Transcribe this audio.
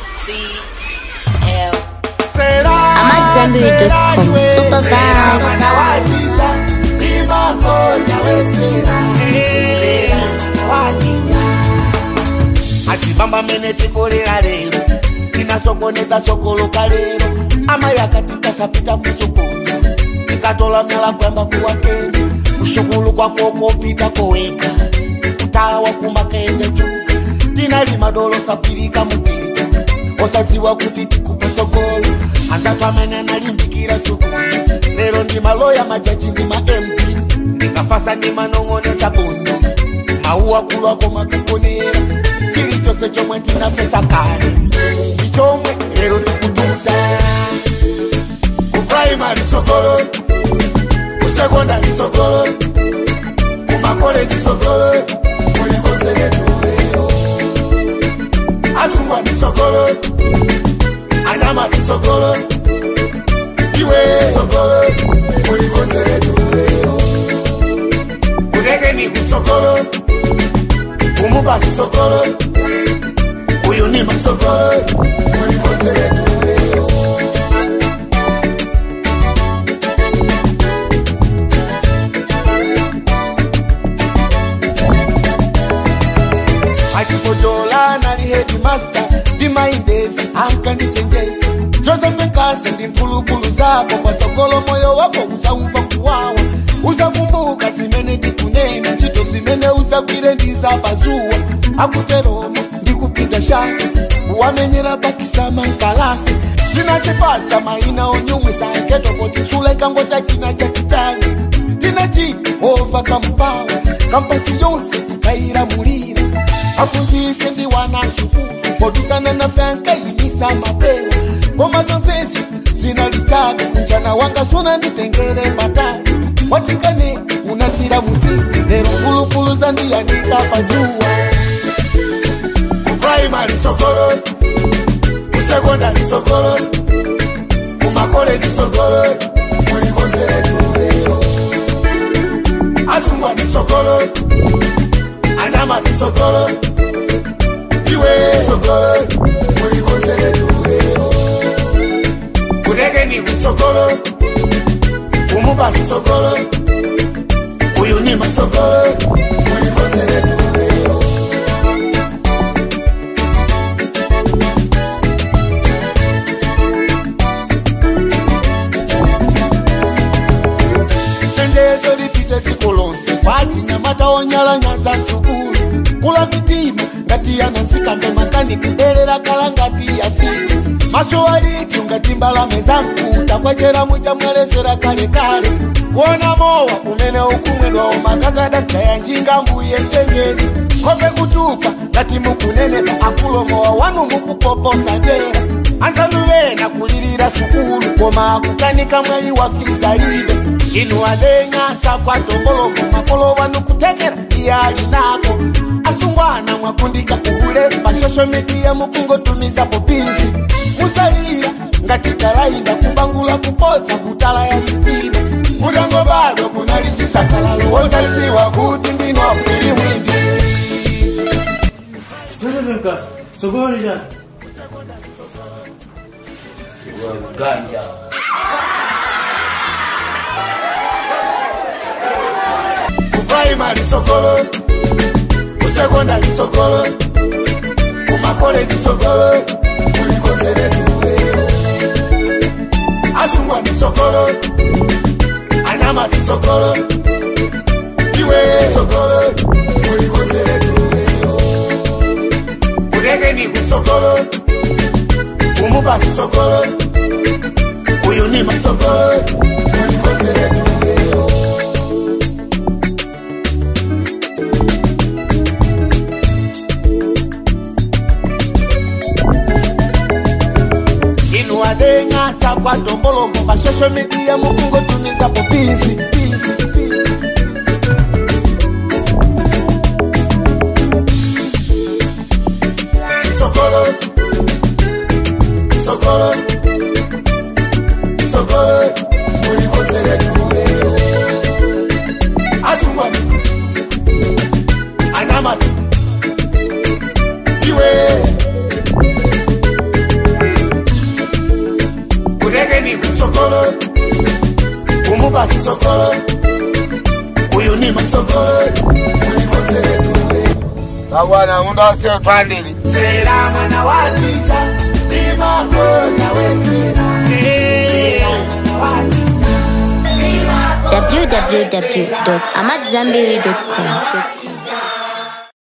C L. I'm at Zenbury.com. Super vibe. mwana wa ticha imakonya wesera Sera, wa ticha asibamba mene tikolera lero tinasokoneza sokoloka lero ama yakati kasapita kusukulu ikatola myala kwamba kuwakende kusukulu kwako kopita koweka kutawa kumakende chuka tinalima dolo sapirika mupita osaziwa kuti tikuposogolo anzatu amene analimbikira sukulu lero ndi maloya majaji ndi ma mp ndikafasa ndi manong'oneza bondo mauwa kulwako makakonera chilichonse chomwe tinapesa kale ndi chomwe lero tikututa ku primary sokolo ku secondary sokolo ku makoleji sokolo mulikonseretu lero asungwa ni sokolo anyama ni sokolo iwe sokolo mulikonseretu lero kudege ni kusokolo kumubasi sokolo kuyunima sokolo mulikonseretu lero achipojola nali headmaster ndimaindezi ankandichenjeza joseph nkasi ndi mphulupulu zako kwa sokolo moyo wako uzaumva kuwawa uzakumbuka zimene tikunena ntchito zimene uzagwire ndizapazuwa akuteromo ndikupinda shaka uwamenyera pakisama nkalasi tinazipasa maina onyumwisa ketopoti chula ikangota china chachitanga tinachita ova kampawa kampasi yonse tikairamulira afunzise ndi wana sukulu podusana na fyankayimisa mapewa ngoma zonsezi zinalichaga mchana wanga suna nditengere patatu watikane unatira muziki lero mfulufulu zandiyanika pazuwa ku primary sokolo ku secondary sokolo ku makoleji sokolo mulikonzeretu lero asungwa ni sokolo anyama ni sokolo iwe sokolo mulikonzeretu lero kudege ni kusokolo kumubasi sokolo kuyunima sokolo mulikonzeretu lero chenjezo lipite siku lonse kwachinyamata onyalanyaza sukulu kula mitima ngati yanansikambe makani kudelera kala ngati yafika maso alitu ngati mbalame za mkuta kwachera muchamwelezera kalekale kuona mowa umene ukumwedwa umakakada mtayanjinga mbuye mtengeni kope kutupa ngati mukunenepa akulomowa wanu mukupoposa jera anzanu vena kulilira sukulu koma akukanika mwayi wafiza libe inu alenga sakwatongolongo makolo wanu kutekera iyali nako asungwana mwakundika uhule pa social media mukungotumiza popinzi musalira ngati talainda kubangula kupoza kutala ya sitima mutango bado kunali chisangalalo wozaziwa kuti ndino apwili mwindi Joseph Nkasi, sokoni jana. Ganja. ku primary sokolo ku secondary sokolo ku makoleji sokolo mulikonzeretu lero asungwa ni sokolo anyama ni sokolo iwe sokolo mulikonzeretu lero kudege ni kusokolo kumubasi sokolo kuyunima sokolo mulikonzeretu lero inu adenga sakwatongolombo pa social media mukungotumiza popinzi sokolo sokolo sokolo mulikonzeretu lero asungwani anyamati iwe mumupasi sokoli uyu ni masokoli ulikozeretule babwana ng'ondo asio twandili sera mwana wa ticha imangona wesera Sera mwana wa ticha www.amadzambiri.com